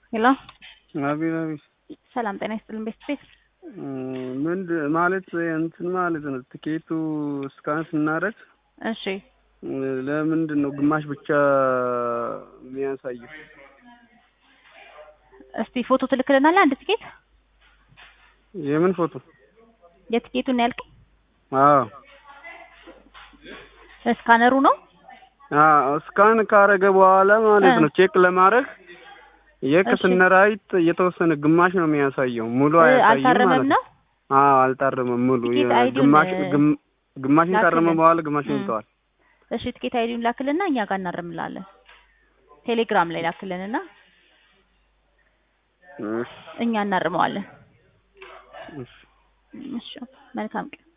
ሄሎ አቤት አቤት። ሰላም ጤና ይስጥልን ቤት ቤት ምንድ ማለት እንትን ማለት ነው። ትኬቱ እስካን ስናደርግ እሺ ለምንድን ነው ግማሽ ብቻ የሚያሳየው? እስቲ ፎቶ ትልክልናለህ አንድ ትኬት የምን ፎቶ? የትኬቱን ያልከኝ አዎ ስካነሩ ነው አዎ እስካን ካረገ በኋላ ማለት ነው ቼክ ለማድረግ የከስነራይት የተወሰነ ግማሽ ነው የሚያሳየው፣ ሙሉ አያሳይም ማለት አልታረመም ነው አዎ አልታረመም። ሙሉ ትኬት አይዲውን ግማሽ ግም- ግማሽን ካረመ ላክልን። በኋላ ግማሽን እም። ይተዋል። እሺ ትኬት አይዲውን ላክልና እኛ ጋር እናርምላለን ቴሌግራም ላይ ላክልንና እሺ እኛ እናርመዋለን እሺ እሺ መልካም ቀን